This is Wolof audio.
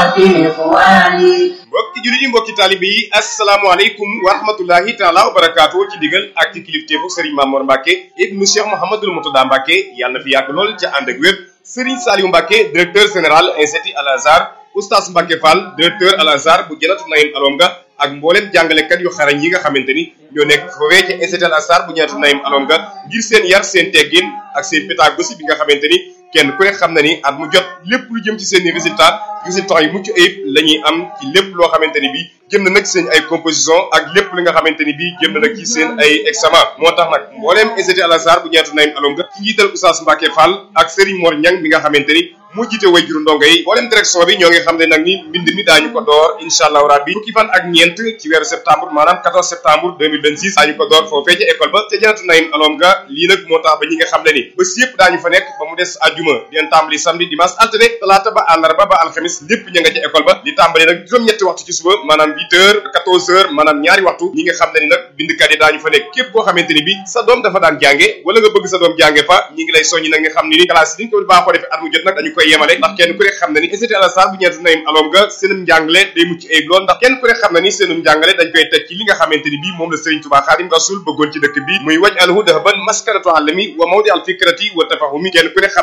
إخواني mbokki jullit yi mbokki taalibe yi asalaamaaleykum wa rahmatullahi taala wa barakaatu ci digal ak ci kilifteefu Serigne Mamour Mbacke ibnu Cheikh Mouhamadul Moutada Mbacke yàlla na fi yàgg lool ca ànd ak wér Serigne Saliou Mbacke directeur général institut Al Azhar oustaz Mbacke Fall directeur Al Azhar bu Janatu Naïm Alonga ak mboolem jàngalekat yu xarañ yi nga xamante ni ñoo nekk foofee ci institut Al Azhar bu Janatu Naïm Alonga ngir seen yar seen teggin ak seen pédagogie bi nga xamante ni kenn ku ne xam na ni at mu jot lépp lu jëm ci seen i résultat résultats yu mucc ayib la ñuy am ci lépp loo xamante ni bii jëm na nag seen ay composition ak lépp li nga xamante ni bii jëm na nag ci seen ay examen moo tax nag mbooleem institut Al Azhar bu ñeetu Naïm Alonga ci njiital Oustaz Mbacke Fall ak Serigne Mor Niang mi nga xamante ni moo jiite way juru ndongo yi mbooleem direction bi ñoo ngi xam ne nag ni mbind mi daañu ko door incha allahu rabbi fukki fan ak ñeent ci weeru septembre maanaam 14 septembre 2026 daañu ko door foofee ca école ba ca janatu Naïm Alonga lii nag moo tax ba ñi nga xam ne ni bés yëpp daañu fa nekk ba mu des àjjuma dinañ tàmbali samedi dimanche altine talaata ba àllarba ba alxamis lépp ña nga ca école ba di tàmbali nag juróom-ñetti waxtu ci suba maanaam 8 heures 14 heures maanaam ñaari waxtu ñi nga xam ne ni nag bindkat yi daañu fa nekk képp koo xamante ni bi sa doom dafa daan jànge wala nga bëgg sa doom jànge fa ñi ngi lay soññi nag nga xam ne ni classe yi ni ñu ko baaxoo defee at mu jot nag dañu koy yemale ndax kenn ku ne xam na ni institut Al Azhar bu ñeetu Naïm Alonga seenum njàngale day mucc ayib lool ndax kenn ku ne xam na ni seenum njàngale dañ koy teg ci li nga xamante ni bii moom la Serigne Touba Xaadim Rasul bëggoon ci dëkk bi muy waj alhu dahban maskanatu alami wa mawdi al fikrati wa tafahumi kenn ku ne xam